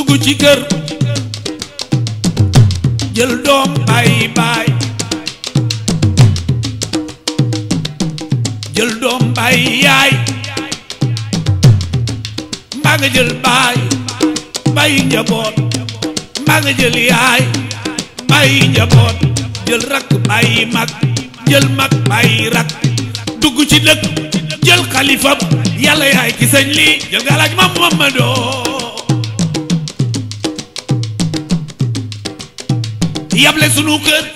dugg ci kër jël doom bàyyi baay jël doom bàyyi yaay mbaa nga jël baay bàyyi njaboot mbaa nga jël yaay bàyyi njaboot jël rakk bàyyi mag jël mag bàyyi rakk dugg ci dëkk jël xalifam yàlla yaay ki sañ lii jël galaaj ma Mamadoo yable sunu kër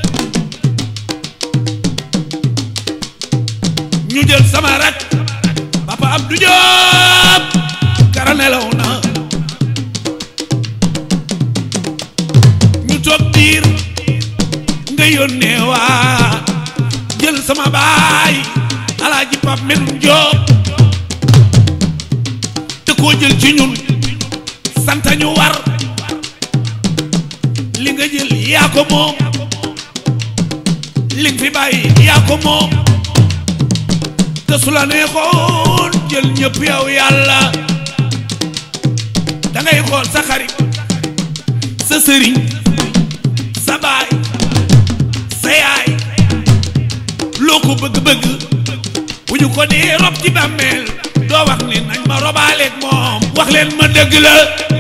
ñu jël sama rak papa Abdou Diop kara nelaw na ñu toog diir nga yónnee waa jël sama baay alaaji Pap Medoune Diop te koo jël ci ñun santa ñu war li nga jël yaa ko moom li nga fi bàyyi yaa ko moom te su la neexoon jël ñëpp yow yàlla da ngay xool sa xarit sa sëriñ sa baay sa yaay loo ko bëgg-bëgg bu ñu ko dee rob ci bàmmeel doo wax ni nañ ma robaaleeg moom wax leen ma dëgg la